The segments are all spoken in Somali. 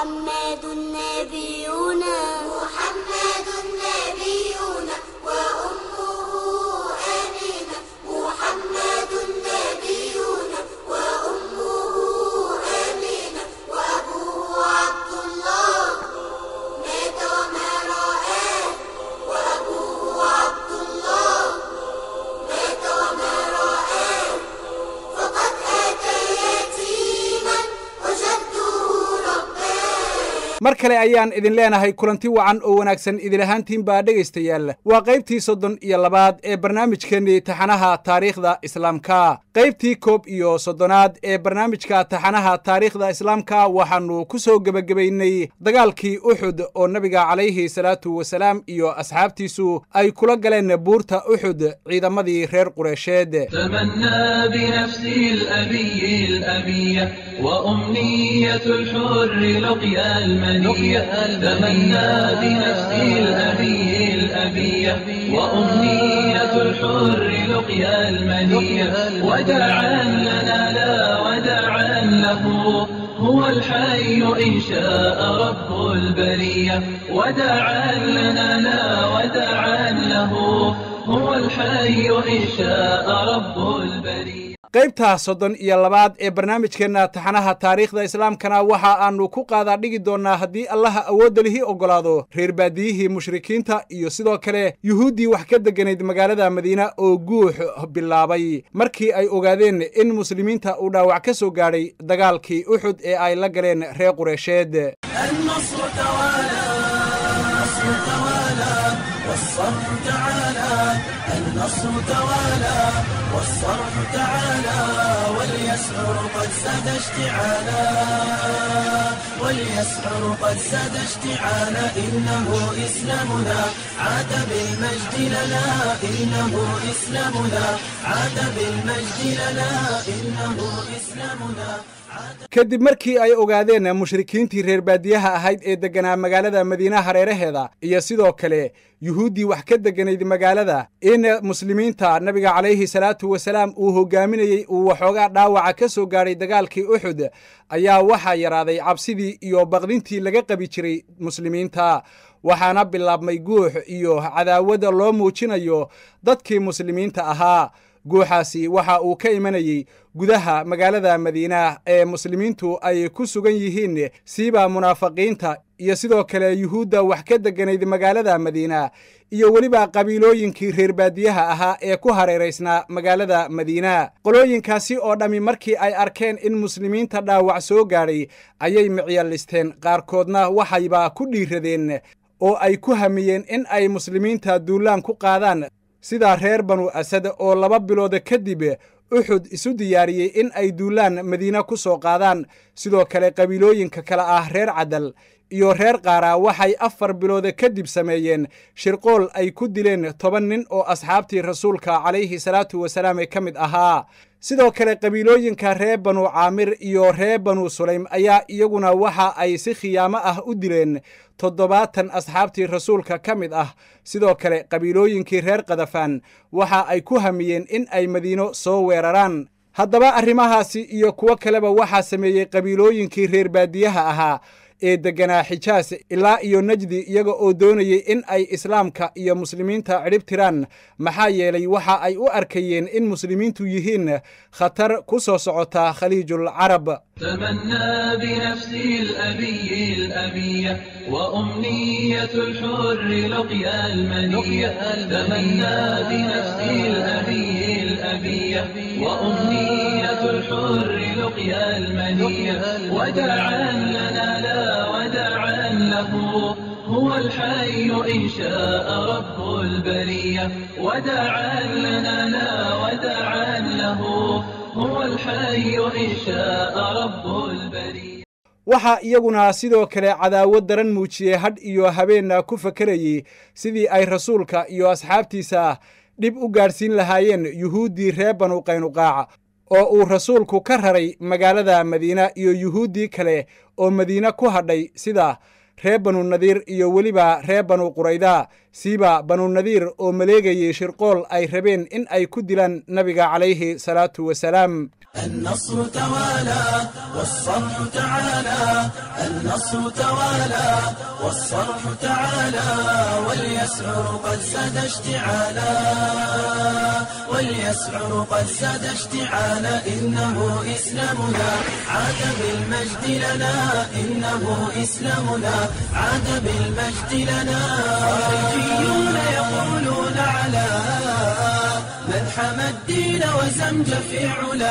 محمد نبينا محمد نبينا وأمه آمنة محمد نبينا وأمه آمنة وأبوه عبد الله مات وما رآه وأبوه عبد الله مات وما رآه فقد أتى يتيما وجده رباه mar kale ayaan idin leenahay kulanti wacan oo wanaagsan idin ahaantiin baa dhegaystayaal waa qaybtii soddon iyo labaad ee barnaamijkeennii taxanaha taariikhda islaamka qaybtii koob iyo soddonaad ee barnaamijka taxanaha taariikhda islaamka waxaannu ku soo gebagabaynay dagaalkii uxud oo nabiga calayhi salaatu wasalaam iyo asxaabtiisu ay kula galeen buurta uxud ciidamadii reer qureysheed تمنى بنفسي الأبي الأبية وأمنية الحر لقيا المنية تمنى بنفسي الأبي الأبية وأمنية الحر لقيا المنية وداعا لنا لا وداعا له هو الحي إن شاء رب البرية وداعا لنا لا وداعا له هو الحي إن شاء رب البرية qaybta soddon iyo labaad ee barnaamijkeenna taxanaha taariikhda islaamkana waxa aanu ku qaadaa dhigi doonnaa haddii allaha awoodda lihii oggolaado reer baadiyihii mushrikiinta iyo sidoo kale yuhuuddii wax ka degganayd magaalada madiina oo guux bilaabay markii ay ogaadeen in muslimiinta uu dhaawac ka soo gaadhay dagaalkii uxud ee ay la galeen reer qureysheed النصر توالى النصر توالى والصرح تعالى النصر توالى والصرح تعالى واليسعر قد ساد اشتعالا واليسعر قد ساد اشتعالا إنه إسلامنا عاد بالمجد لنا إنه إسلامنا عاد بالمجد لنا إنه إسلامنا عاد kadib markii ay ogaadeen mushrikiintii reer baadiyaha ahayd ee degganaa magaalada madiina hareeraheeda iyo sidoo kale yuhuuddii wax ka degganayd magaalada in muslimiinta nabiga calayhi salaatu wasalaam uu hogaaminayey uu waxoogaa dhaawaca ka soo gaadhay dagaalkii uxud ayaa waxaa yaraaday cabsidii iyo baqdintii laga qabi jiray muslimiinta waxaana bilaabmay guux iyo cadaawada loo muujinayo dadkii muslimiinta ahaa guuxaasi waxa uu ka imanayey gudaha magaalada madiina ee muslimiintu ay ku sugan yihiin siiba munaafiqiinta iyo sidoo kale yuhuudda wax ka degganayd magaalada madiina iyo weliba qabiilooyinkii reer baadiyaha ahaa ee ku hareeraysnaa magaalada madiina qolooyinkaasi oo dhammi markii ay arkeen in muslimiinta dhaawac soo gaadhay ayay micyalisteen qaarkoodna waxayba ku dhiiradeen oo ay ku hamiyeen in ay muslimiinta duulaan ku qaadaan sida reer banu asad oo laba bilooda kadib uxud isu diyaariyey in ay duulaan madiine ku soo qaadaan sidoo kale qabiilooyinka kale ah reer cadal iyo reer qaaraa waxay afar bilooda kadib sameeyeen shirqool ay ku dileen toban nin oo asxaabtii rasuulka calayhi salaatu wasalaam ee ka mid ahaa sidoo kale qabiilooyinka reer banu caamir iyo reer banu sulaym ayaa iyaguna waxa ay si khiyaamo ah u dileen toddobaatan asxaabtii rasuulka ka mid ah sidoo kale qabiilooyinkii reer kadafaan waxa ay ku hamiyeen in ay madiino soo weeraraan haddaba arrimahaasi iyo kuwo kaleba waxaa sameeyey qabiilooyinkii reer baadiyaha ahaa ee degganaa xijaas ilaa iyo najdi iyaga oo doonayay in ay islaamka iyo muslimiinta cidhib tiraan maxaa yeelay waxa ay u arkayeen in muslimiintu yihiin khatar ku soo socota khaliijul carab تمنى بنفسي الأبي الأبية وأمنية الحر لقيا المنية تمنى بنفسي الأبي الأبية وأمنية الحر لقيا المنية وداعا لنا لا وداعا له هو الحي إن شاء رب البرية وداعا لنا لا وداعا له هو الحي إن شاء رب البرية waxaa iyaguna sidoo kale cadaawad daran muujiyey hadh iyo habeenna ku fakerayey sidii ay rasuulka iyo asxaabtiisa dhib u gaadhsiin lahaayeen yuhuuddii reer banu qaynuqaac oo uu rasuulku ka raray magaalada madiina iyo yuhuuddii kale oo madiine ku hadhay sida reer banu nadiir iyo weliba reer banu qurayda siiba banu nadiir oo maleegayey shirqool ay rabeen in ay ku dilaan nabiga calayhi salaatu wasalaam النصر توالى والصرح تعالى النصر توالى والصرح تعالى واليسعر قد زاد اشتعالا واليسعر قد زاد اشتعالا إنه إسلامنا عاد بالمجد لنا إنه إسلامنا عاد بالمجد لنا خارجيون يقولون على من حمى الدين وزمج في علا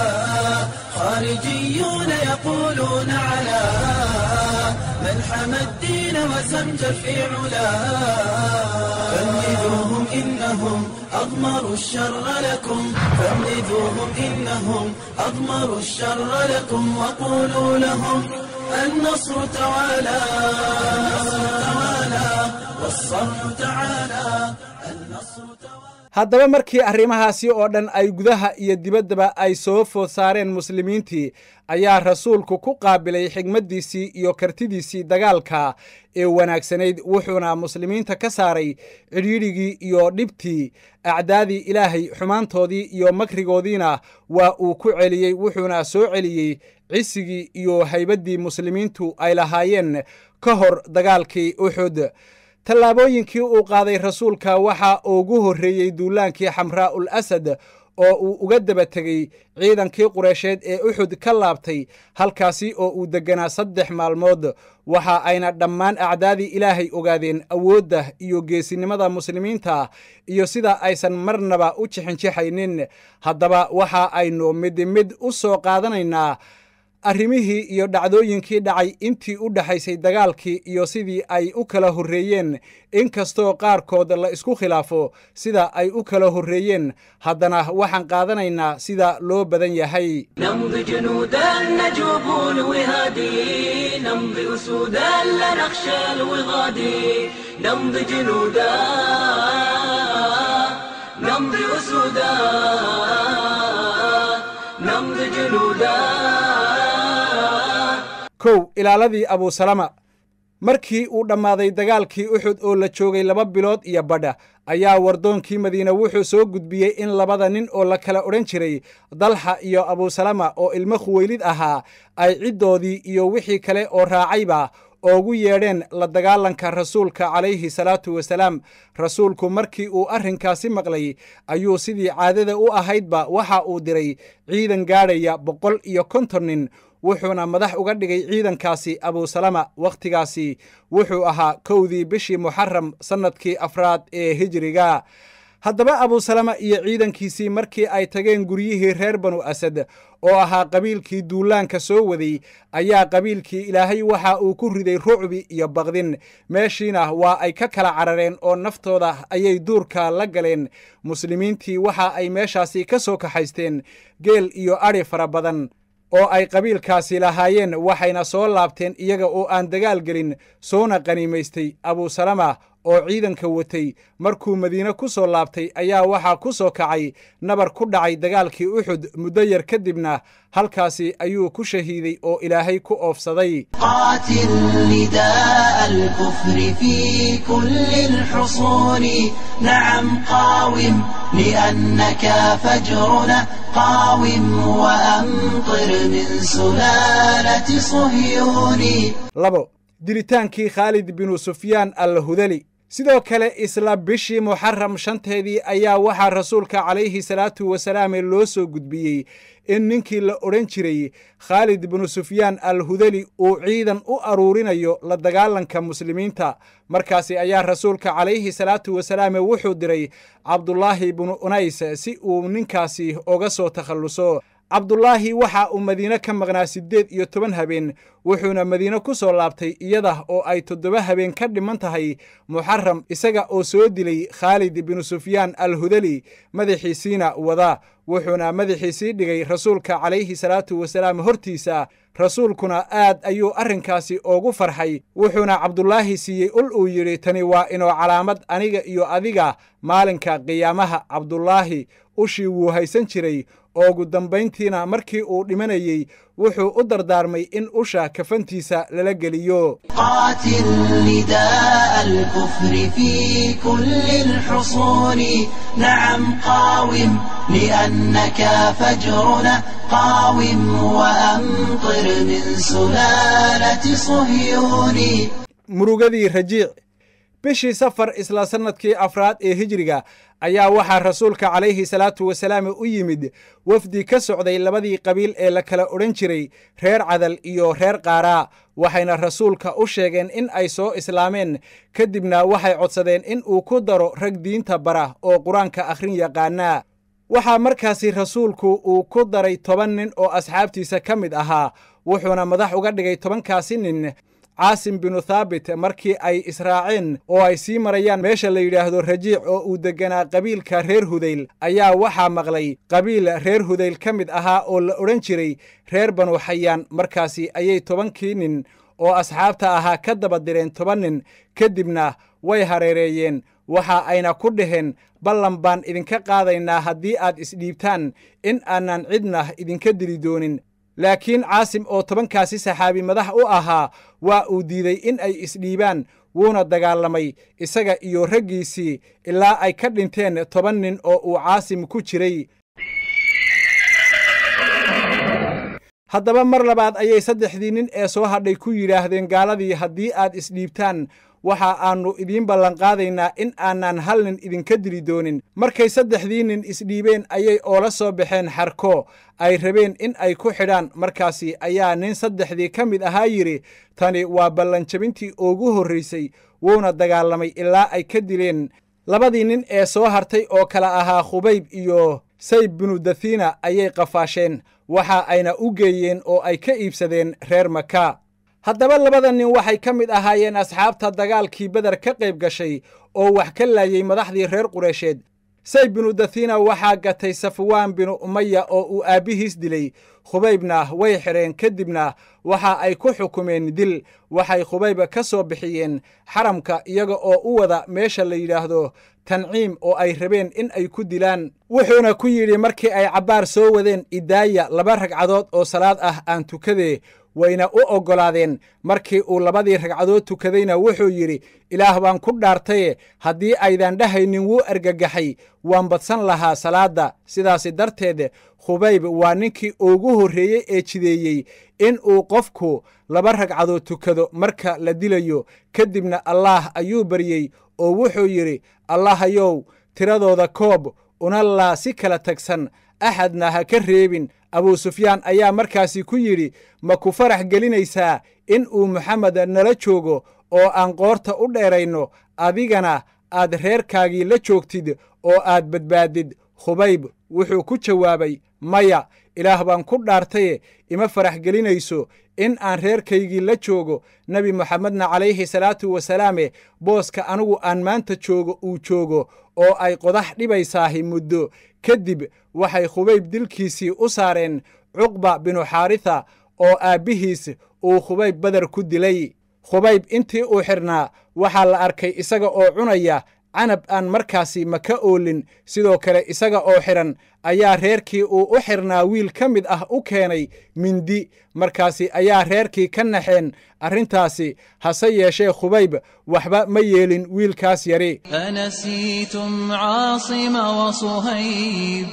خارجيون يقولون على من حمى الدين وزمج في علا فانبذوهم إنهم أضمروا الشر لكم فانبذوهم إنهم أضمروا الشر لكم وقولوا لهم النصر توالى النصر توالى والصرح تعالى النصر توالى haddaba markii arrimahaasi oo dhan ay gudaha iyo dibaddaba ay soo food saareen muslimiintii ayaa rasuulku ku qaabilay xigmaddiisii iyo kartidiisii dagaalka ee wanaagsanayd wuxuuna muslimiinta ka saaray cidhiidhigii iyo dhibtii acdaadii ilaahay xumaantoodii iyo makrigoodiina waa uu ku celiyey wuxuuna soo celiyey cisigii iyo haybaddii muslimiintu ay lahaayeen ka hor dagaalkii uxud tallaabooyinkii uu qaaday rasuulka waxa ugu horreeyey duulaankii xamraa'ul asad oo uu uga daba tegey ciidankii qureysheed ee uxud ka laabtay halkaasi oo uu degganaa saddex maalmood waxa ayna dhammaan acdaadii ilaahay ogaadeen awoodda iyo geesinimada muslimiinta iyo sida aysan marnaba u jixinjixaynin haddaba waxa aynu mid mid u soo qaadanaynaa arrimihii iyo dhacdooyinkii dhacay intii u dhexaysay dagaalkii iyo sidii ay u kala horreeyeen inkastoo qaarkood la isku khilaafo sida ay u kala horreeyeen haddana waxaan qaadanaynaa sida loo badan yahay نمضي جنودا نجوب الوهاد نمضي أسودا لا نخشى الوغاد نمضي جنودا نمضي أسودا نمضي جنودا kow ilaaladii abuusalama markii uu dhammaaday dagaalkii uxud oo la joogay laba bilood iyo badha ayaa wardoonkii madiine wuxuu soo gudbiyey in labada nin oo la kala odhan jiray dalxa iyo abuusalama oo ilmo khuweylid ahaa ay ciddoodii iyo wixii kale oo raacayba oogu yeedheen la dagaalanka rasuulka calayhi salaatu wasalaam rasuulku markii uu arrinkaasi maqlay ayuu sidii caadada u ahaydba waxa uu diray ciidan gaadhaya boqol iyo konton nin wuxuuna madax uga dhigay ciidankaasi abuusalama wakhtigaasi wuxuu ahaa kowdii bishii muxaram sannadkii afraad ee hijiriga haddaba abuusalama iyo ciidankiisii markii ay tageen guryihii reer banu asad oo ahaa qabiilkii duulaanka soo waday ayaa qabiilkii ilaahay waxa uu ku riday rucbi iyo baqdin meeshiina waa ay ka kala carareen oo naftooda ayay duurka la galeen muslimiintii waxa ay meeshaasi ka soo kaxaysteen geel iyo adhi fara badan oo ay qabiilkaasi lahaayeen waxayna soo laabteen iyaga oo aan dagaal gelin soona qaniimaystay abuusalama oo ciidanka watay markuu madiine ku soo laabtay ayaa waxaa ku soo kacay nabar ku dhacay dagaalkii uxud muddo yar kadibna halkaasi ayuu ku shahiiday oo ilaahay ku oofsaday قاتل نداء الكفر في كل الحصون نعم قاوم لأنك فجرنا قاوم وأمطر من سلالة صهيون labo dilitaankii khaalid binu sufyaan al hudali sidoo kale isla bishii muxaram shanteedii ayaa waxaa rasuulka calayhi salaatu wasalaame loo soo gudbiyey in ninkii la odhan jiray khaalid binu sufyaan al hudali uu ciidan u aruurinayo la dagaalanka muslimiinta markaasi ayaa rasuulka calayhi salaatu wasalaame wuxuu diray cabdulaahi binu unays si uu ninkaasi oga soo takhalluso cabdulaahi waxa uu madiine ka maqnaa siddeed iyo toban habeen wuxuuna madiine ku soo laabtay iyada oo ay toddoba habeen ka dhiman tahay muxaram isaga oo soo dilay khaalid binu sufyaan al hudali madaxiisiina wada wuxuuna madaxiisii dhigay rasuulka calayhi salaatu wasalaam hortiisa rasuulkuna aad ayuu arrinkaasi oogu farxay wuxuuna cabdulaahi siiyey ul uu yidhi tani waa inoo calaamad aniga iyo adiga maalinka qiyaamaha cabdulaahi ushii wuu haysan jiray oogu dambayntiina markii uu dhimanayey wuxuu u dardaarmay in usha kafantiisa lala geliyo قاتل نداء الكفر في كل الحصون نعم قاوم لأنك فجرنا قاوم وأمطر من سلالة صهيون murugadii rajiic bishii safar isla sannadkii afraad ee hijriga ayaa waxaa rasuulka calayhi salaatu wasalaam u yimid wafdi ka socday labadii qabiil ee la kala odhan jiray reer cadal iyo reer qaaraa waxayna rasuulka u sheegeen in ay soo islaameen kadibna waxay codsadeen in uu ku daro rag diinta bara oo qur-aanka akhrin yaqaanaa waxaa markaasi rasuulku uu ku daray toban nin oo asxaabtiisa ka mid ahaa wuxuuna madax uga dhigay tobankaasi nin caasim binu thaabit markii ay israaceen oo ay sii marayaan meesha la yidhaahdo rajiic oo uu degganaa qabiilka reer hudayl ayaa waxaa maqlay qabiil reer hudayl ka mid ahaa oo la odhan jiray reer banu xayaan markaasi ayay tobankii nin oo asxaabta ahaa ka daba direen toban nin kadibna way hareereeyeen waxa ayna ku dhaheen ballan baan idinka qaadaynaa haddii aad isdhiibtaan in aanan cidna idinka dili doonin laakiin caasim oo tobankaasi saxaabi madax u ahaa waa uu diiday in ay isdhiibaan wuuna dagaalamay isaga iyo raggiisii ilaa ay ka dhinteen toban nin oo uu caasim ku jiray haddaba mar labaad ayay saddexdii nin ee soo hadhay ku yidhaahdeen gaaladii haddii aad isdhiibtaan waxa aannu idiin ballanqaadaynaa in aanan hal nin idinka dili doonin markay saddexdii nin isdhiibeen ayay oola soo baxeen xarko ay rabeen in ay ku xidhaan markaasi ayaa nin saddexdii ka mid ahaa yidhi tani waa ballanjabintii ugu horraysay wuuna dagaalamay ilaa ay ka dileen labadii nin ee soo hartay oo kala ahaa khubayb iyo sayb binu dathina ayay qafaasheen waxa ayna u geeyeen oo ay ka iibsadeen reer maka haddaba labada nin waxay ka mid ahaayeen asxaabta dagaalkii beder ka qayb gashay oo wax ka laayey madaxdii reer qureysheed sayb binu dathina waxaa gatay safwaan binu umaya oo uu aabbihiis dilay khubaybna way xidheen kadibna waxa ay ku xukumeen dil waxay khubayb ka soo bixiyeen xaramka iyaga oo u wada meesha la yidhaahdo tanciim oo ay rabeen in ay ku dilaan wuxuuna ku yidhi markii ay cabbaar soo wadeen idaaya laba ragcadood oo salaad ah aan tukadee wayna u oggolaadeen markii uu labadii ragcadood tukadayna wuxuu yidhi ilaah baan ku dhaartaye haddii aydan dhahaynin wuu argagaxay waan badsan lahaa salaadda sidaasi darteed khubayb waa ninkii ugu horreeyey ee jideeyey in uu qofku laba ragcadood tukado marka la dilayo kadibna allaah ayuu baryey oo wuxuu yidhi allahayow tiradooda koob una laa si kala tagsan axadna ha ka reebin abuu sufyaan ayaa markaasi ku yidhi ma ku farax gelinaysaa in uu moxamed nala joogo oo aan qoorta u dheerayno adigana aad reerkaagii la joogtid oo aad badbaadid khubayb wuxuu ku jawaabay maya ilaah baan ku dhaartaye ima farax gelinayso in aan reerkaygii la joogo nebi moxamedna calayhi salaatu wasalaame booska anigu aan maanta joogo uu joogo oo ay qodax dhibaysaahi muddo kadib waxay khubayb dilkiisii u saareen cuqba binu xaaritha oo aabbihiis uu khubayb beder ku dilay khubayb intii uu xidhnaa waxaa la arkay isaga oo cunaya canab aan markaasi maka oolin sidoo kale isaga oo xidhan ayaa reerkii uu u xidhnaa wiil ka mid ah u keenay mindi markaasi ayaa reerkii ka naxeen arrintaasi hase yeeshee khubayb waxba ma yeelin wiilkaas yari أنسيتم عاصم وصهيب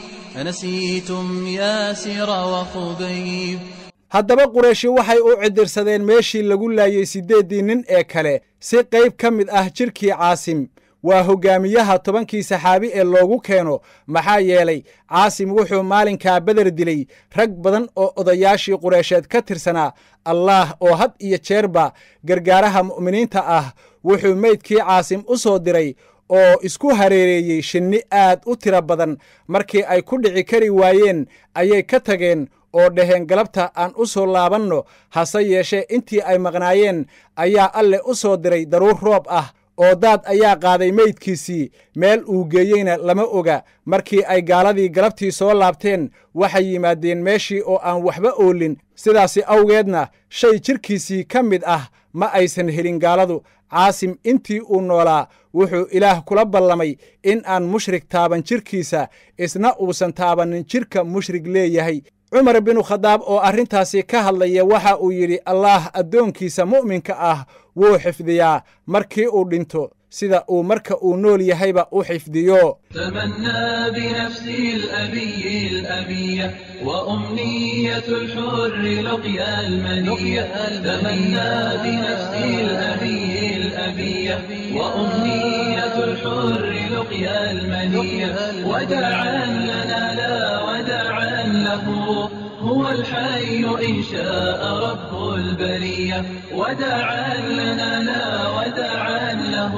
أنسيتم ياسر وخبيب haddaba qurayshi waxay u cidirsadeen meeshii lagu laayey siddeeddii nin ee kale si qayb ka mid ah jidhkii caasim waa hoggaamiyaha tobankii saxaabi ee loogu keeno maxaa yeelay caasim wuxuu maalinkaa beder dilay rag badan oo odayaashii qureysheed ka tirsanaa allaah oo had iyo jeerba gargaaraha mu'miniinta ah wuxuu meydkii caasim u soo diray oo isku hareereeyey shinni aad u tiro badan markii ay ku dhici kari waayeen ayay ka tageen oo dhaheen galabta aan u soo laabanno hase yeeshee intii ay maqnaayeen ayaa alle u soo diray daruur roob ah oo daad ayaa qaaday meydkiisii meel uu geeyeyna lama oga markii ay gaaladii galabtii soo laabteen waxay yimaadeen meeshii oo aan waxba oolin sidaasi awgeedna shay jidhkiisii ka mid ah ma aysan helin gaaladu caasim intii uu noolaa wuxuu ilaah kula ballamay in aan mushrig taaban jidhkiisa isna uusan taabannin jidhka mushrig leeyahay cumar binu khadaab oo arrintaasi ka hadlaya waxa uu yidhi allaah addoonkiisa mu'minka ah wuu xifdiyaa markii uu dhinto sida uu marka uu nool yahayba u xifdiyo تمنى بنفسي الأبي الأبية وأمنية الحر لقيا المنية تمنى بنفسي الأبي الأبية وأمنية الحر لقيا المنية وداعا لنا لا وداعا له هو الحي إن شاء رب البرية وداعا لنا لا وداعا له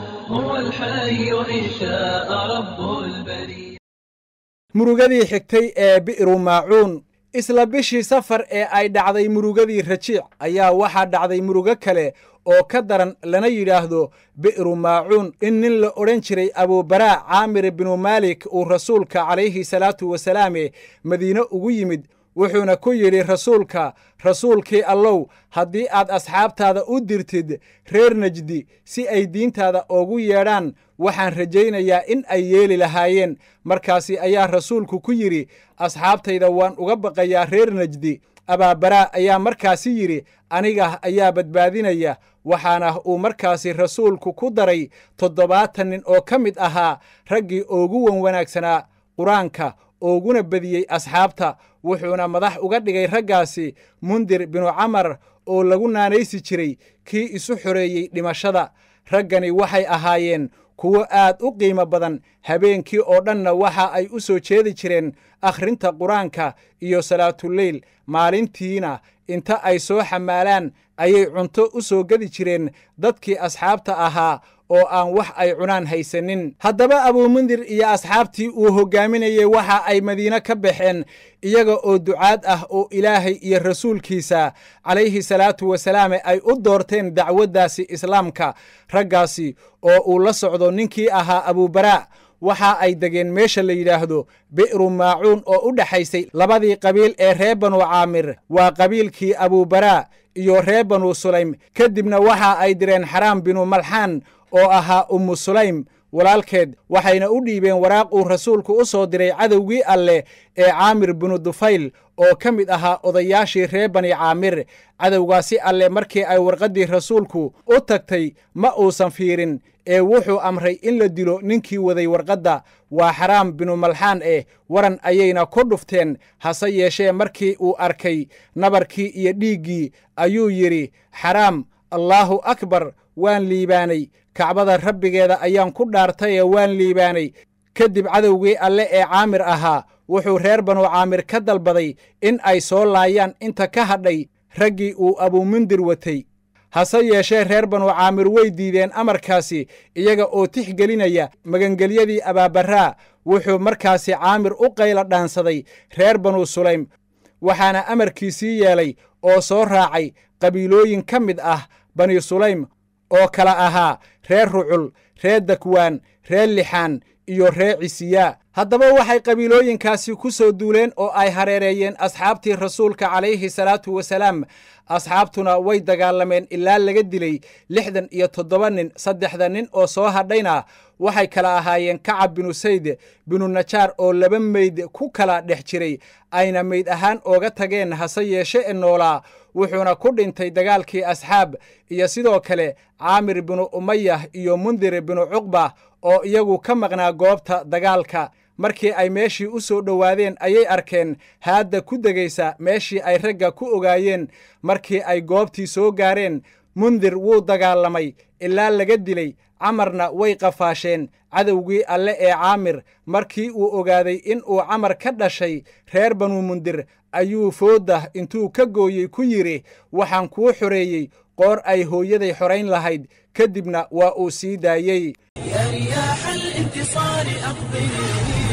هو الحي إن شاء رب البرية murugadii xigtay ee bi'ru maacuun isla bishii safar ee ay dhacday murugadii rajiic ayaa waxaa dhacday murugo kale oo ka daran lana yidhaahdo bi'ru maacuun in nin la odhan jiray abuubaraa caamir binu maalik uu rasuulka calayhi salaatu wasalaame madiine ugu yimid wuxuuna ku yidhi rasuulka rasuulkii allow haddii aad asxaabtaada u dirtid reer najdi si ay diintaada oogu yeedhaan waxaan rajaynayaa in ay yeeli lahaayeen markaasi ayaa rasuulku ku yidhi asxaabtayda waan uga baqayaa reer najdi abaabaraa ayaa markaasi yidhi aniga ayaa badbaadinaya waxaana uu markaasi rasuulku ku daray toddobaatan nin oo ka mid ahaa raggii oogu wan wanaagsanaa qur-aanka ooguna bediyey asxaabta wuxuuna madax uga dhigay raggaasi mundir binu camar oo lagu naanaysi jiray kii isu xoreeyey dhimashada raggani waxay ahaayeen kuwo aad u qiimo badan habeenkii oo dhanna waxa ay u soo jeedi jireen akhrinta qur-aanka iyo salaatuleyl maalintiina inta ay soo xamaalaan ayay cunto u soo gedi jireen dadkii asxaabta ahaa oo aan wax ay cunaan haysanin haddaba abuumundir iyo asxaabtii uu hoggaaminayey waxa ay madiine ka baxeen iyaga oo ducaad ah oo ilaahay iyo rasuulkiisa calayhi salaatu wasalaame ay u doorteen dacwaddaasi islaamka raggaasi oo uu la socdo ninkii ahaa abuubaraa waxa ay degeen meesha la yidhaahdo bi'ru maacuun oo u dhexaysay labadii qabiil ee reer banu caamir waa qabiilkii abuubaraa iyo reer banu sulaym kadibna waxa ay direen xaraam binu malxaan oo ahaa ummu sulaym walaalkeed waxayna u dhiibeen waraaq uu rasuulku u soo diray cadowgii alleh ee caamir binu dufayl oo ka mid ahaa odayaashii reer bani caamir cadowgaasi alleh markii ay warqaddii rasuulku u tagtay ma uusan fiirin ee wuxuu amray in la dilo ninkii waday warqadda waa xaraam binu malxaan eh waran ayayna ku dhufteen hase yeeshee markii uu arkay nabarkii iyo dhiiggii ayuu yidhi xaraam allaahu akbar waan liibaanay kacbada rabbigeeda ayaan ku dhaartayee waan liibaanay kadib cadowgii alle ee caamir ahaa wuxuu reer banu caamir ka dalbaday in ay soo laayaan inta ka hadhay raggii uu abuumundir watay hase yeeshee reer banu caamir way diideen amarkaasi iyaga oo tixgelinaya magangelyadii abaabaraa wuxuu markaasi caamir u qayla dhaansaday reer banu sulaym waxaana amarkiisii yeelay oo soo raacay qabiilooyin ka mid ah bani sulaym oo kala ahaa reer rucul reer dakwaan reer lixaan iyo reer cisiyaa haddaba waxay qabiilooyinkaasi ku soo duuleen oo ay hareereeyeen asxaabtii rasuulka calayhi salaatu wasalaam asxaabtuna way dagaalameen ilaa laga dilay lixdan iyo toddoba nin saddexda nin oo soo hadhayna waxay kala ahaayeen kacab binu sayd binu najaar oo laba meyd ku kala dhex jiray ayna meyd ahaan ooga tageen hase yeeshe e noolaa wuxuuna ku dhintay dagaalkii asxaab iyo sidoo kale caamir binu umayah iyo mundir binu cuqba oo iyagu ka maqnaa goobta dagaalka markii ay meeshii u soo dhowaadeen ayay arkeen haadda ku degaysa meeshii ay ragga ku ogaayeen markii ay goobtii soo gaareen mundir wuu dagaalamay ilaa laga dilay camarna way qafaasheen cadowgii alle ee caamir markii uu ogaaday in uu camar ka dhashay reer banu mundir ayuu foodda intuu ka gooyey ku yidhi waxaan kuu xoreeyey qoor ay hooyaday xorayn lahayd kadibna waa uu sii daayey يا رياح الانتصار أقبلي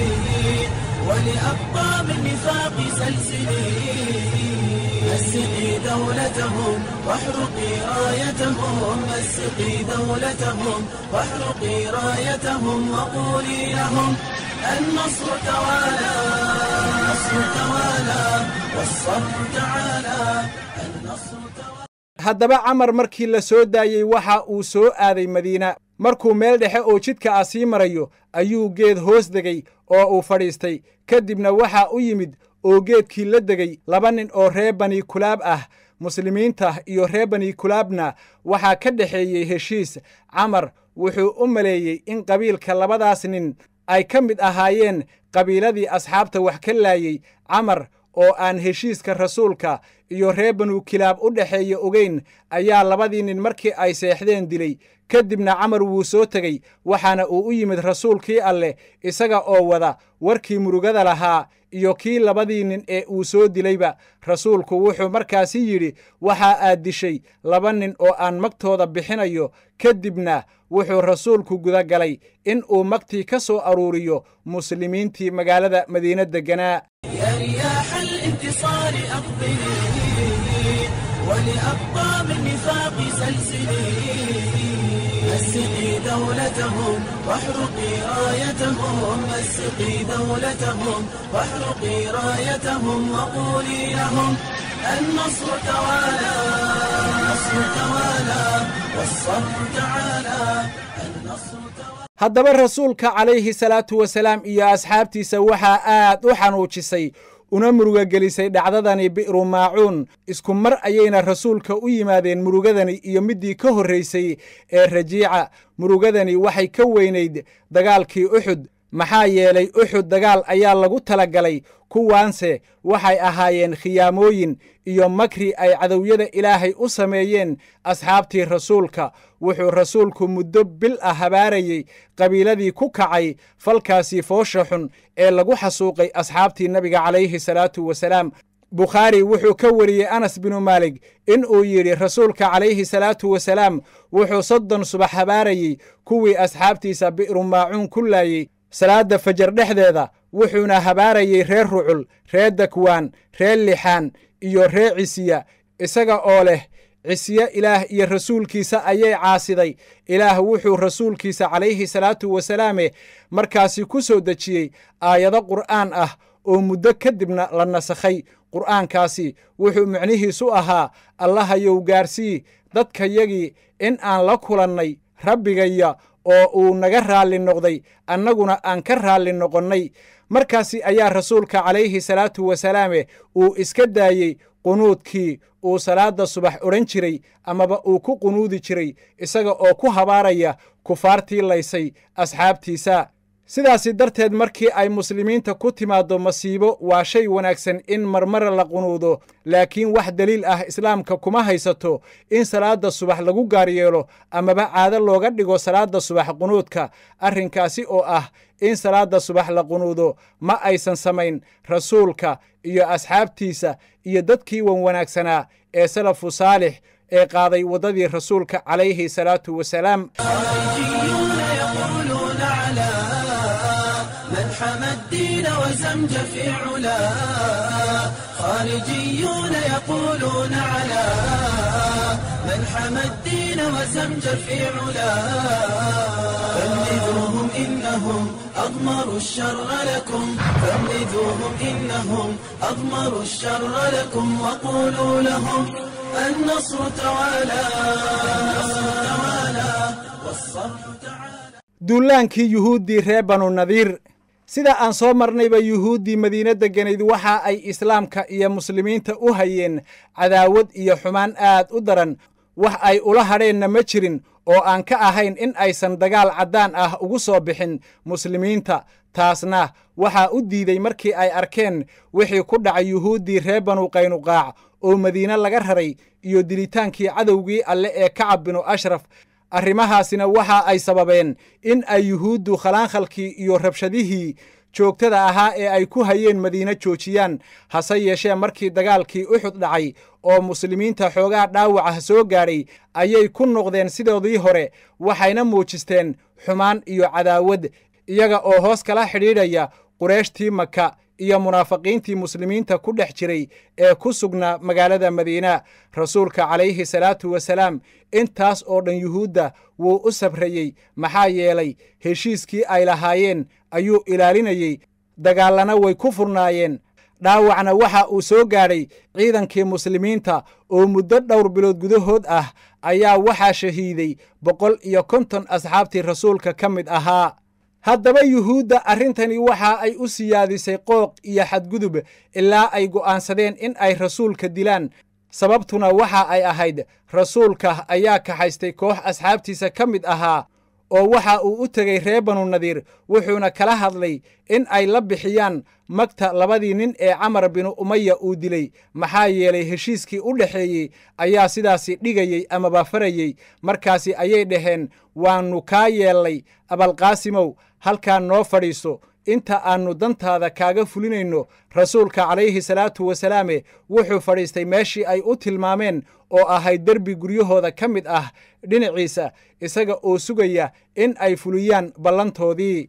ولأبطال النفاق سلسلي مسقي دولتهم واحرقي رايتهم مسقي دولتهم واحرقي رايتهم وقولي لهم النصر توالى النصر توالى والصبر تعالى النصر توالى haddaba camar markii la soo daayey waxa uu soo aaday madiina markuu meel dhexe oo jidka ah sii marayo ayuu geed hoos degay oo uu fadhiistay kadibna waxaa u yimid oo geedkii la degay laba nin oo reer bani kulaab ah muslimiinta iyo reer bani kulaabna waxaa ka dhexeeyey heshiis camar wuxuu u maleeyey in qabiilka labadaas nin ay ka mid ahaayeen qabiiladii asxaabta wax ka laayey camar oo aan heshiiska rasuulka iyo reer banu kilaab u dhexeeya ogeyn ayaa labadii nin markii ay seexdeen dilay kadibna camar wuu soo tegey waxaana uu u yimid rasuulkii alleh isaga oo wada warkii murugada lahaa iyo kii labadii nin ee uu soo dilayba rasuulku wuxuu markaasi yidhi waxaa aad dishay laba nin oo aan magtooda bixinayo kadibna wuxuu rasuulku gudagalay in uu magtii ka soo aruuriyo muslimiintii magaalada madiine degganaa يا رياح الانتصار أقبلي ولأبطال النفاق سلسلي مسقي دولتهم واحرقي رايتهم مسقي دولتهم واحرقي رايتهم وقولي لهم النصر توالى النصر توالى والصبر تعالى النصر توالى haddaba rasuulka calayhi salaatu wasalaam iyo asxaabtiisa waxaa aad u xanuujisay una murugagelisay dhacdadani bi'ru maacuun isku mar ayayna rasuulka u yimaadeen murugadani iyo middii ka horraysay ee rajiica murugadani waxay ka weynayd dagaalkii uxud maxaa yeelay uxud dagaal ayaa lagu talagalay kuwaanse waxay ahaayeen khiyaamooyin iyo makri ay cadowyada ilaahay u sameeyeen asxaabtii rasuulka wuxuu rasuulku muddo bil ah habaarayey qabiiladii ku kacay falkaasii foosha xun ee lagu xasuuqay asxaabtii nebiga calayhi salaatu wasalaam bukhaari wuxuu ka wariyey anas binu maalig in uu yidhi rasuulka calayhi salaatu wasalaam wuxuu soddon subax habaarayey kuwii asxaabtiisa bi'ru maacuun ku laayey salaadda fajar dhexdeeda wuxuuna habaarayey reer rucul reer dakwaan reer lixaan iyo reer cisiya isaga oo leh cisye ilaah iyo rasuulkiisa ayay caasiday ilaah wuxuu rasuulkiisa calayhi salaatu wasalaame markaasi ku soo dejiyey aayado qur'aan ah oo muddo kadibna la nasakhay qur'aankaasi wuxuu micnihiisu ahaa allahayow gaarsii dadkayagii in aan la kulannay rabbigaya oo uu naga raalli noqday annaguna aan ka raalli noqonnay markaasi ayaa rasuulka calayhi salaatu wasalaame uu iska daayey qunuudkii uu salaadda subax odhan jiray amaba uu ku qunuudi jiray isaga oo ku habaaraya kufaartii laysay asxaabtiisa sidaasi darteed markii ay muslimiinta ku timaaddo masiibo waa shay wanaagsan in marmar la qunuudo laakiin wax deliil ah islaamka kuma haysato in salaadda subax lagu gaar yeelo amaba caado looga dhigo salaadda subax qunuudka arrinkaasi oo ah in salaadda subax la qunuudo ma aysan samayn rasuulka iyo asxaabtiisa iyo dadkii wan wanaagsanaa ee salafu saalix ee qaaday waddadii rasuulka calayhi salaatu wasalaam خارجيون يقولون على من حمى الدين وزمج في علا خارجيون يقولون على من حمى الدين وزمج في علا فانذوهم إنهم أضمروا الشر لكم فانذوهم إنهم أضمروا الشر لكم وقولوا لهم النصر توالى النصر توالى والصبر تعالى duulaankii yuhuuddii reer banu nadiir sida aan soo marnayba yuhuuddii madiine degganayd waxa ay islaamka iyo muslimiinta u hayeen cadaawad iyo xumaan aad u daran wax ay ula hadheenna ma jirin oo aan ka ahayn in aysan dagaal caddaan ah ugu soo bixin muslimiinta taasna waxaa u diiday markii ay arkeen wixii ku dhacay yuhuuddii reer banu qaynuqaac oo madiine laga raray iyo dilitaankii cadowgii alle ee kacab binu ashraf arrimahaasina waxa ay sababeen in ay yuhuuddu khalaankhalkii iyo rabshadihii joogtada ahaa ee ay ku hayeen madiine joojiyaan hase yeeshee markii dagaalkii uxud dhacay oo muslimiinta xoogaha dhaawaca soo gaadhay ayay ku noqdeen sidoodii hore waxayna muujisteen xumaan iyo cadaawad iyaga oo hoos kala xidhiidhaya qureeshtii maka iyo munaafiqiintii muslimiinta ku dhex jiray ee ku sugnaa magaalada madiina rasuulka calayhi salaatu wasalaam intaas oo dhan yuhuudda wuu u sabrayey maxaa yeelay heshiiskii ay lahaayeen ayuu ilaalinayey dagaallana way ku furnaayeen dhaawacna waxa uu soo gaadhay ciidankii muslimiinta oo muddo dhowr bilood gudahood ah ayaa waxaa shahiiday boqol iyo konton asxaabtii rasuulka ka mid ahaa haddaba yuhuudda arrintani waxa ay u siyaadisay qooq iyo xadgudub ilaa ay go'aansadeen in ay rasuulka dilaan sababtuna waxa ay ahayd rasuulka ayaa kaxaystay koox asxaabtiisa ka mid ahaa oo waxa uu u tegey reer banu nadiir wuxuuna kala hadlay in ay la bixiyaan magta labadii nin ee camar binu umaya uu dilay maxaa yeelay heshiiskii u dhexeeyey ayaa sidaasi dhigayey amaba farayey markaasi ayay dhaheen waannu kaa yeellay abalqaasimow halkaa noo fadhiiso inta aannu dantaada kaaga fulinayno rasuulka calayhi salaatu wasalaame wuxuu fadhiistay meeshii ay u tilmaameen oo ahayd derbi guryahooda ka mid ah dhinaciisa isaga oo sugaya in ay fuliyaan ballantoodii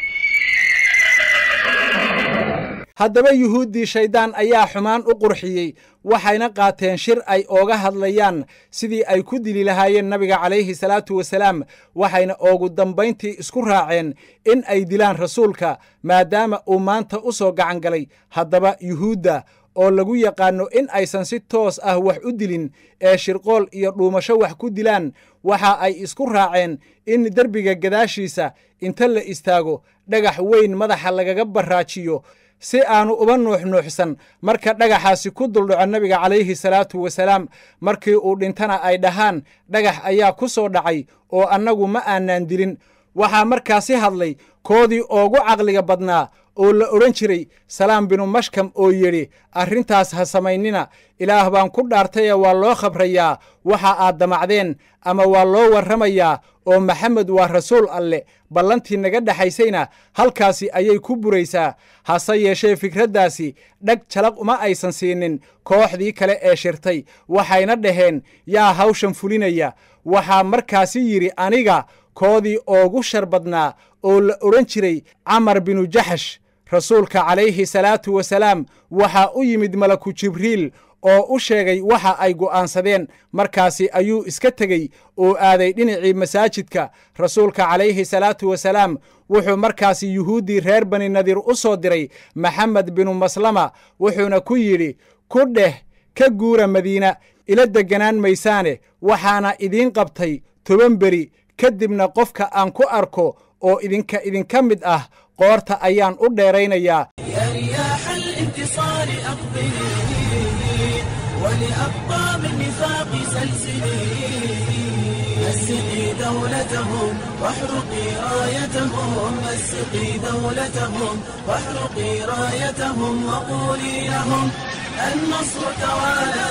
haddaba yuhuuddii shayddaan ayaa xumaan u qurxiyey waxayna qaateen shir ay ooga hadlayaan sidii ay ku dili lahaayeen nabiga calayhi salaatu wasalaam waxayna oogu dambayntii isku raaceen in ay dilaan rasuulka maadaama uu maanta u soo gacan galay haddaba yuhuudda oo lagu yaqaanno in aysan si toos ah wax u dilin ee shirqool iyo dhuumasho wax ku dilaan waxa ay isku raaceen in derbiga gadaashiisa inta la istaago dhagax weyn madaxa lagaga barraajiyo si aanu uba nuuxnuuxsan marka dhagaxaasi ku duldhaco nebiga calayhi salaatu wasalaam markii uu dhintana ay dhahaan dhagax ayaa ku soo dhacay oo annagu ma aanaan dilin waxaa markaasi hadlay koodii oogu caqliga badnaa oo la odhan jiray salaam binu mashkam oo yidhi arrintaas ha samaynina ilaah baan ku dhaartaye waa loo khabrayaa waxa aad damacdeen ama waa loo warramayaa oo maxamed waa rasuul alle ballantii naga dhexaysayna halkaasi ayay ku buraysaa hase yeeshee fikraddaasi dhag jalaq uma aysan siinin kooxdii kale ee shirtay waxayna dhaheen yaa hawshan fulinaya waxaa markaasi yidhi aniga koodii oogu shar badnaa oo la odhan jiray camar binu jaxash rasuulka calayhi salaatu wasalaam waxaa u yimid malaku jibriil oo u sheegay waxa ay go'aansadeen markaasi ayuu iska tegey oo aaday dhinacii masaajidka rasuulka calayhi salaatu wasalaam wuxuu markaasi yuhuuddii reer bani nadiir u soo diray maxamed binu maslama wuxuuna ku yidhi ku dheh ka guura madiina ila degganaan maysaane waxaana idiin qabtay toban beri ka dibna qofka aan ku arko oo idinka idinka mid ah qoorta ayaan u dheeraynayaa يا رياح الانتصار أقبلي ولأبطال النفاق سلسلي مسقي دولتهم واحرقي رايتهم مسقي دولتهم واحرقي رايتهم وقولي لهم النصر توالى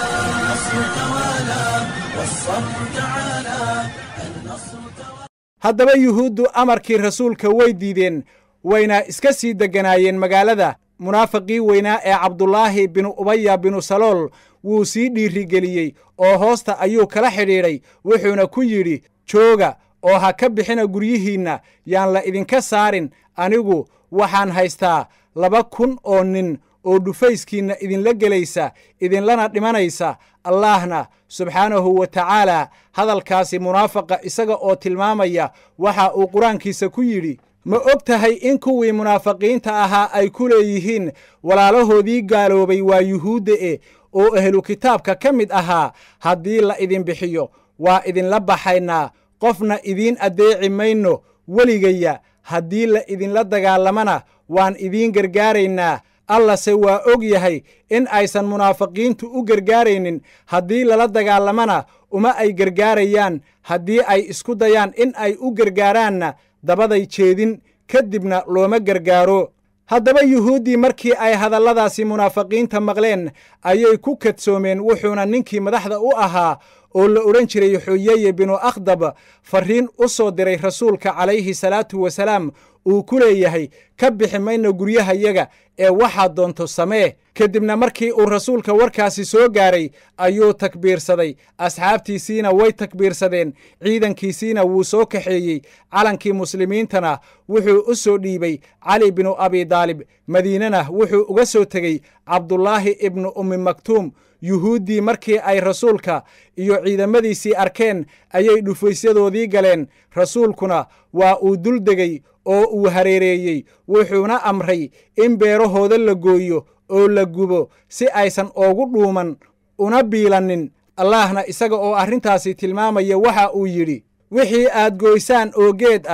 النصر توالى والصبر تعالى النصر توالى haddaba yuhuuddu amarkii rasuulka way diideen wayna iska sii degganaayeen magaalada munaafiqii weynaa ee cabdulaahi binu ubaya binu salool wuu sii dhiirigeliyey oo hoosta ayuu kala xidhiidhay wuxuuna ku yidhi jooga oo ha ka bixina guryihiinna yaan la idinka saarin anigu waxaan haystaa laba kun oo nin oo dhufayskiinna idinla gelaysa idinlana dhimanaysa allaahna subxaanahu wa tacaalaa hadalkaasi munaafaqa isaga oo tilmaamaya waxa uu qur-aankiisa ku yidhi ma og tahay in kuwii munaafiqiinta ahaa ay ku leeyihiin walaalahoodii gaaloobay waa yuhuudda e oo ahlu kitaabka ka mid ahaa haddii la idin bixiyo waa idinla baxaynaa qofna idiin addeeci mayno weligaya haddii la idinla dagaalamana waan idiin gargaaraynaa allase waa og yahay in aysan munaafiqiintu u gargaaraynin haddii lala dagaalamana uma ay gargaarayaan haddii ay isku dayaan in ay u gargaaraanna dabaday jeedin ka dibna looma gargaaro haddaba yuhuuddii markii ay hadalladaasi munaafiqiinta maqleen ayay ku kadsoomeen wuxuuna ninkii madaxda u ahaa oo la odhan jiray xuyeye binu akhdab farriin u soo diray rasuulka calayhi salaatu wasalaam uu ku leeyahay ka bixi mayno guryahayaga ee waxaad doonto samee kadibna markii uu rasuulka warkaasi soo gaaray ayuu takbiirsaday asxaabtiisiina way takbiirsadeen ciidankiisiina wuu soo kaxeeyey calankii muslimiintana wuxuu u soo dhiibay cali binu abidaalib madiinana wuxuu uga soo tegey cabdulaahi ibnu ummi maktuum yuhuuddii markii ay rasuulka iyo ciidamadiisii arkeen ayay dhufaysyadoodii galeen rasuulkuna waa uu dul degey oo uu hareereeyey wuxuuna amray in beerahooda la gooyo oo la gubo si aysan oogu dhuuman una biilannin allaahna isaga oo arrintaasi tilmaamaya waxa uu yidhi wixii aad goysaan oo geed ah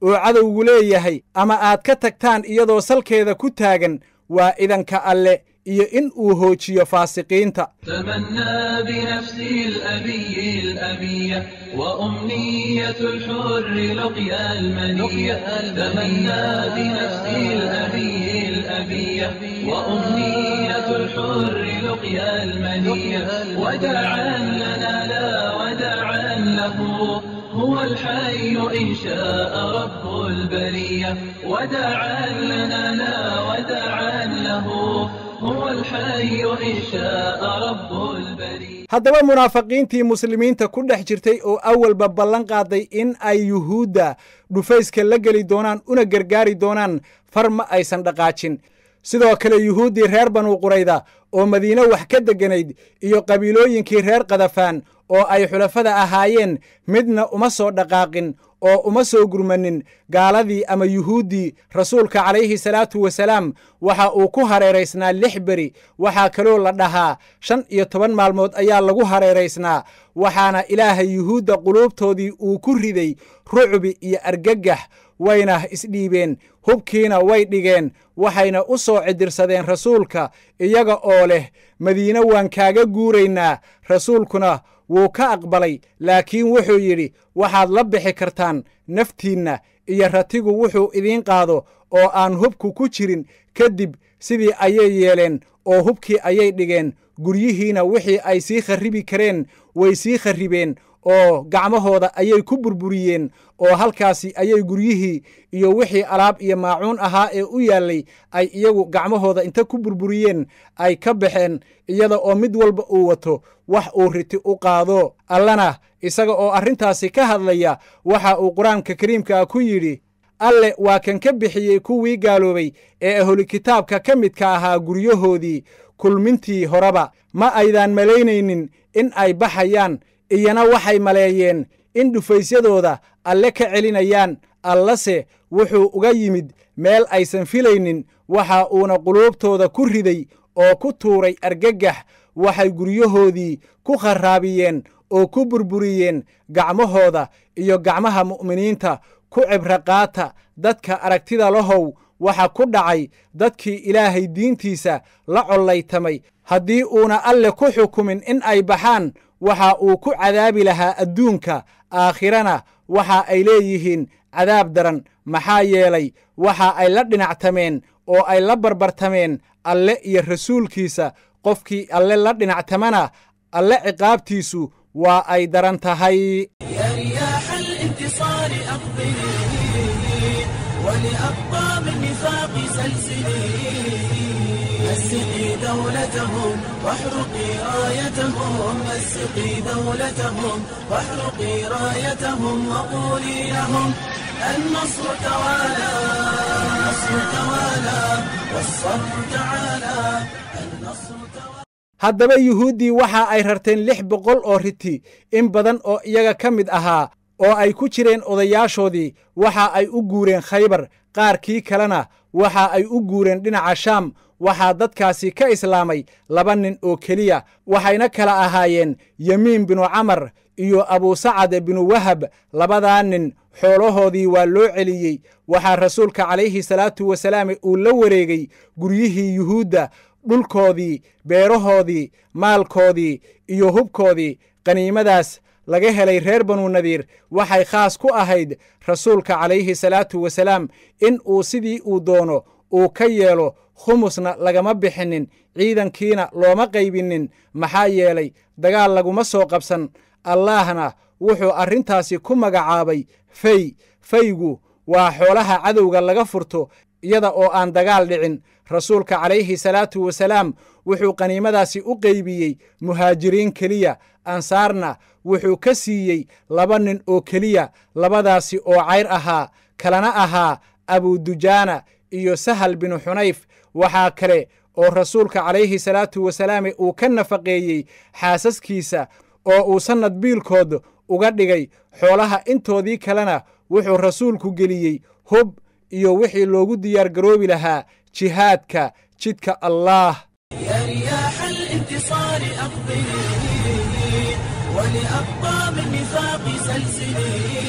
oo cadowgu leeyahay ama aad ka tagtaan iyadoo salkeeda ku taagan waa idanka alle iyo in uu hoojiyo faasiqiinta تمنى بنفسي الأبي الأبية وأمنية الحر لقيا المنية تمنى بنفسي الأبي الأبية وأمنية الحر لقيا المنية وداعا لنا لا وداعا له هو الحي إن شاء رب البرية وداعا لنا لا وداعا له هو الحي إن شاء رب البرية haddaba munaafiqiintii muslimiinta ku dhex jirtay oo awalba ballan qaaday in ay yuhuudda dhufayska la geli doonaan una gargaari doonaan far ma aysan dhaqaajin sidoo kale yuhuuddii reer banu qurayda oo madiine wax ka degganayd iyo qabiilooyinkii reer kadafaan oo ay xulafada ahaayeen midna uma soo dhaqaaqin oo uma soo gurmanin gaaladii ama yuhuuddii rasuulka calayhi salaatu wasalaam waxa uu ku hareeraysnaa lix beri waxaa kaloo la dhahaa shan iyo toban maalmood ayaa lagu hareeraysnaa waxaana ilaahay yuhuudda quluubtoodii uu ku riday rucbi iyo argagax wayna isdhiibeen hubkiina way dhigeen waxayna u soo cidirsadeen rasuulka iyaga oo leh madiine waan kaaga guuraynaa rasuulkuna wuu ka aqbalay laakiin wuxuu yidhi waxaad la bixi kartaan naftiinna iyo ratigu wuxuu idiin qaado oo aan hubku ku jirin kadib sidii ayay yeeleen oo hubkii ayay dhigeen guryihiina wixii ay sii kharribi kareen way sii kharribeen oo gacmahooda ayay ku burburiyeen oo halkaasi ayay guryihii iyo wixii alaab iyo maacuun ahaa ee u yaallay ay iyagu gacmahooda inta ku burburiyeen ay ka baxeen iyada oo mid walba uu wato wax uu riti u qaado allana isaga oo arrintaasi ka hadlaya waxa uu qur-aanka kariimkaa ku yidhi alle waa kan ka bixiyey kuwii gaaloobay ee ahlu kitaabka ka midka ahaa guryahoodii kulmintii horeba ma aydaan malaynaynin in ay baxayaan iyana waxay maleeyeen in dhufaysyadooda alle ka celinayaan allase wuxuu uga yimid meel aysan filaynin waxa uuna quluubtooda ku riday oo ku tuuray argagax waxay guryahoodii ku kharraabiyeen oo ku burburiyeen gacmahooda iyo gacmaha mu'miniinta ku cibro qaata dadka aragtida lahow waxa ku dhacay dadkii ilaahay diintiisa la collaytamay haddii uuna alle ku xukumin in ay baxaan waxa uu ku cadaabi lahaa adduunka aakhirana waxa ay leeyihiin cadaab daran maxaa yeelay waxa ay la dhinactameen oo ay la barbartameen alle iyo rasuulkiisa qofkii alle la dhinactamana alle ciqaabtiisu waa ay daran tahay يا رياح الانتصار أقبلي ولأبطال النفاق سلسلي مسقي دولتهم واحرقي رايتهم مسقي دولتهم واحرقي رايتهم وقولي لهم النصر توالى النصر توالى والصبر تعالى النصر توالى haddaba yuhuuddii waxa ay rarteen lix boqol oo riti in badan oo iyaga ka mid ahaa oo ay ku jireen odayaashoodii waxa ay u guureen khaybar qaarkii kalena waxa ay u guureen dhinaca shaam waxaa dadkaasi ka islaamay laba nin oo keliya waxayna kala ahaayeen yemiin binu camar iyo abusacad binu wahab labadaa nin xoolahoodii waa loo celiyey waxaa rasuulka calayhi salaatu wasalaam uu la wareegay guryihii yuhuudda dhulkoodii beerahoodii maalkoodii iyo hubkoodii qaniimadaas laga helay reer banu nadiir waxay khaas ku ahayd rasuulka calayhi salaatu wasalaam in uu sidii uu doono uu ka yeelo khumusna lagama bixinin ciidankiina looma qaybinin maxaa yeelay dagaal laguma soo qabsan allaahna wuxuu arrintaasi ku magacaabay fay faygu waa xoolaha cadowga laga furto iyada oo aan dagaal dhicin rasuulka calayhi salaatu wasalaam wuxuu qaniimadaasi u qeybiyey muhaajiriin keliya ansaarna wuxuu ka siiyey laba nin oo keliya labadaasi oo cayr ahaa kalana ahaa abudujaana iyo sahal binu xunayf waxaa kale oo rasuulka calayhi salaatu wasalaam uu ka nafaqeeyey xaasaskiisa oo uu sannad biilkood uga dhigay xoolaha intoodii kalena wuxuu rasuulku geliyey hub iyo wixii loogu diyaar garoobi lahaa jihaadka jidka allaah يا رياح الانتصار أقبلي ولأقطاب النفاق سلسلي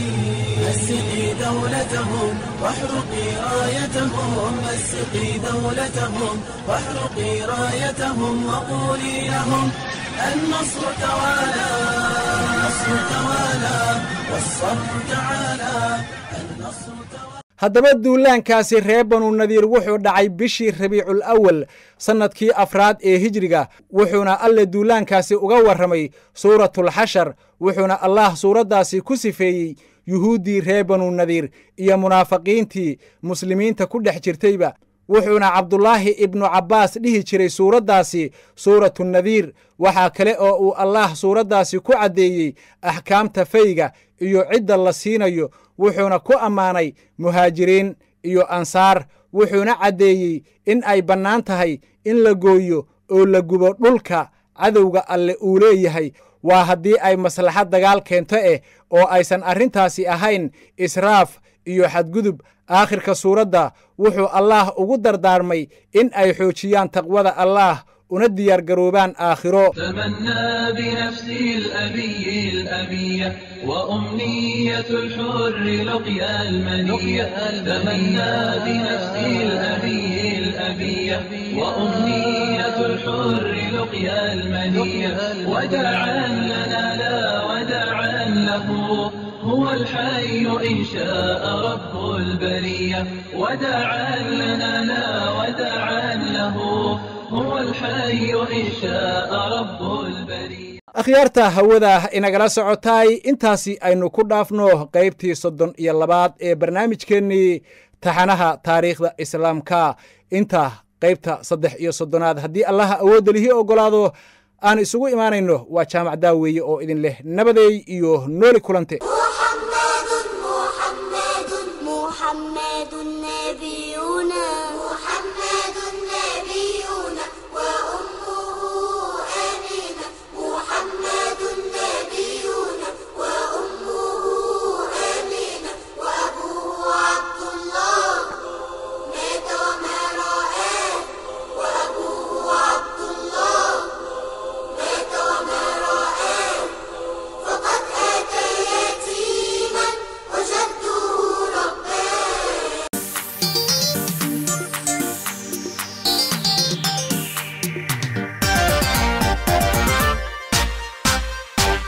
مسقي دولتهم واحرقي رايتهم مسقي دولتهم واحرقي رايتهم وقولي لهم النصر توالى النصر توالى والصبر تعالى النصر توالى haddaba duulaankaasi reer banu nadiir wuxuu dhacay bishii rabiicul awal sannadkii afraad ee hijriga wuxuuna alle duulaankaasi uga warramay suuratulxashar wuxuuna allah suuraddaasi ku sifeeyey yuhuuddii reer banu nadiir iyo munaafiqiintii muslimiinta ku dhex jirtayba wuxuuna cabdulaahi ibnu cabbaas dhihi jiray suuraddaasi suuratu nadiir waxaa kale oo uu allaah suuraddaasi ku caddeeyey axkaamta fayga iyo cidda la siinayo wuxuuna ku ammaanay muhaajiriin iyo ansaar wuxuuna caddeeyey in ay bannaan tahay in la gooyo oo la gubo dhulka cadowga alle uu leeyahay waa haddii ay maslaxad dagaal keento eh oo aysan arrintaasi ahayn israaf iyo xadgudub aakhirka suuradda wuxuu allaah ugu dardaarmay in ay xoojiyaan taqwada allaah una diyaargaroobaan aakhiro تمنى بنفسي الأبي الأبية وأمنية الحر لقيا المنية تمنى بنفسي الأبي الأبية وأمنية الحر لقيا المنية وداعا لنا لا وداعا له هو الحي إن شاء رب البرية وداعا لنا لا وداعا له هو الحي إن شاء رب البرية akhyaarta hawada inagala socotaay intaasi aynu ku dhaafno qaybtii soddon iyo labaad ee barnaamijkeennii taxanaha taariikhda islaamka inta qaybta saddex iyo soddonaad haddii allaha awoodda lihii oggolaado aan isugu imaanayno waa jaamac daaweeye oo idin leh nabadeey iyo nooli kulante